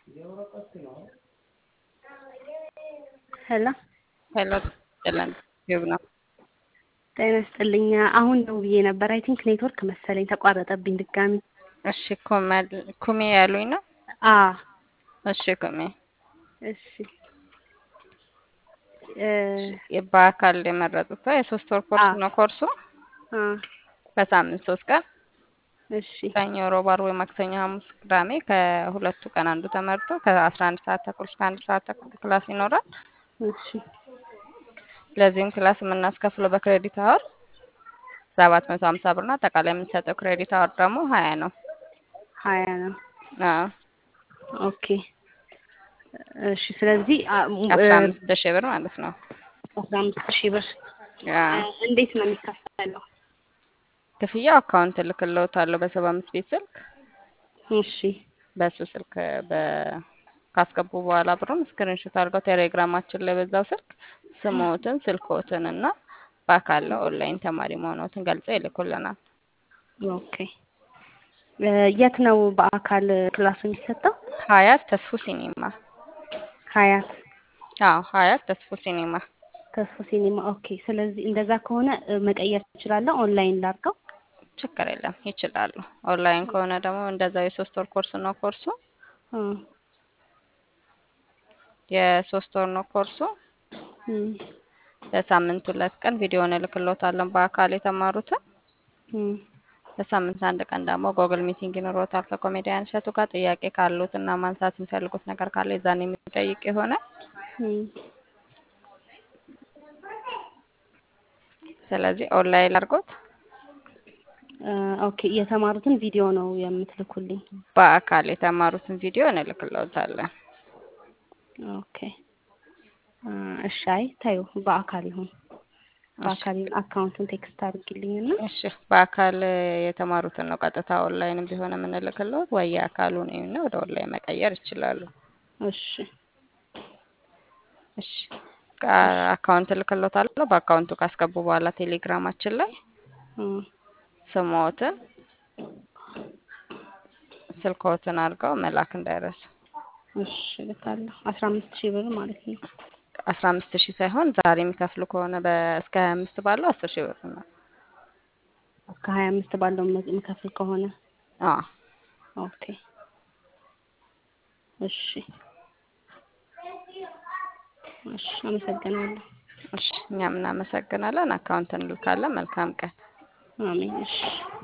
ሄሎ ሄሎ ጥለን ዩብ ነው። ጤና ይስጥልኝ። አሁን ደውዬ ነበር። አይ ቲንክ ኔትወርክ መሰለኝ ተቋረጠብኝ ድጋሚ። እሺ ኩመል ኩሜ ያሉኝ ነው። አ እሺ ኩሜ እሺ እ በአካል የመረጡት የሶስት ወር ኮርስ አዎ። ነው። ኮርሱ አ በሳምንት ሶስት ቀን እሺ ሰኞ፣ ሮብ፣ ዓርብ ወይ ማክሰኞ፣ ሐሙስ፣ ቅዳሜ ከሁለቱ ቀን አንዱ ተመርጦ ከአስራ አንድ ሰዓት ተኩል እስከ አንድ ሰዓት ተኩል ክላስ ይኖራል። እሺ ለዚህም ክላስ የምናስከፍለው በክሬዲት አወር ሰባት መቶ ሀምሳ ብር ነው። አጠቃላይ የምንሰጠው ክሬዲት አወር ደግሞ ሀያ ነው። ሀያ ነው። አዎ ኦኬ እሺ። ስለዚህ አ- ሙ- አስራ እ አምስት ሺህ ብር ማለት ነው። አስራ አምስት ሺህ ብር አዎ እ እንዴት ነው የሚከፈለው? ክፍያው አካውንት እልክልዎታለሁ በሰባ አምስት ቤት ስልክ እሺ በሱ ስልክ በ ካስገቡ በኋላ ብሩን ስክሪንሾት አድርገው ቴሌግራማችን ላይ በዛው ስልክ ስሞትን ስልክዎትን እና በአካል ኦንላይን ተማሪ መሆኖትን ገልጸው ይልኩልናል። ኦኬ እ የት ነው በአካል ክላሱ የሚሰጠው? ሀያት ተስፉ ሲኒማ። ሀያት አዎ ሀያት ተስፉ ሲኒማ። ተስፎ ሲኒማ። ኦኬ ስለዚህ እንደዛ ከሆነ እ መቀየር ትችላለህ? ኦንላይን ላድርገው? ችግር የለም ይችላሉ። ኦንላይን ከሆነ ደግሞ እንደዛው የሶስት ወር ኮርስ ነው ኮርሱ እ የሶስት ወር ነው ኮርሱ። እም በሳምንት ሁለት ቀን ቪዲዮውን እልክልዎታለን በአካል የተማሩትን እም በሳምንት አንድ ቀን ደግሞ ጎግል ሚቲንግ ይኖሮታል ከኮሜዲያን እሸቱ ጋር ጥያቄ ካሉት እና ማንሳት የሚፈልጉት ነገር ካለ የዛን የሚጠይቅ ይሆናል። እም ስለዚህ ኦንላይን አድርጎት እ ኦኬ የተማሩትን ቪዲዮ ነው የምትልኩልኝ? በአካል የተማሩትን ቪዲዮ እንልክልዎታለን። ኦኬ እ እሺ። አይ ታዩ በአካል ይሁን በአካል ይሁን። አካውንቱን ቴክስት አድርጊልኝና እሺ በአካል የተማሩትን ነው ቀጥታ ኦንላይንም ቢሆን የምንልክልዎት ወይ የአካሉን እና ወደ ኦንላይን መቀየር ይችላሉ። እሺ እሺ አካውንት እልክልዎታለሁ። በአካውንቱ ካስገቡ በኋላ ቴሌግራማችን ላይ እ ስሞትን ስልክዎትን አድርገው መላክ እንዳይረሱ። እሺ እልካለሁ። አስራ አምስት ሺህ ብር ማለት ነው። አስራ አምስት ሺህ ሳይሆን ዛሬ የሚከፍሉ ከሆነ በእስከ ሀያ አምስት ባለው አስር ሺህ ብር ነው። እስከ ሀያ አምስት ባለው የም- የምከፍል ከሆነ አዎ ኦኬ እሺ እሺ። አመሰግናለሁ። እሺ እኛም እናመሰግናለን። አካውንት እንልካለን። መልካም ቀን። አሜን። እሺ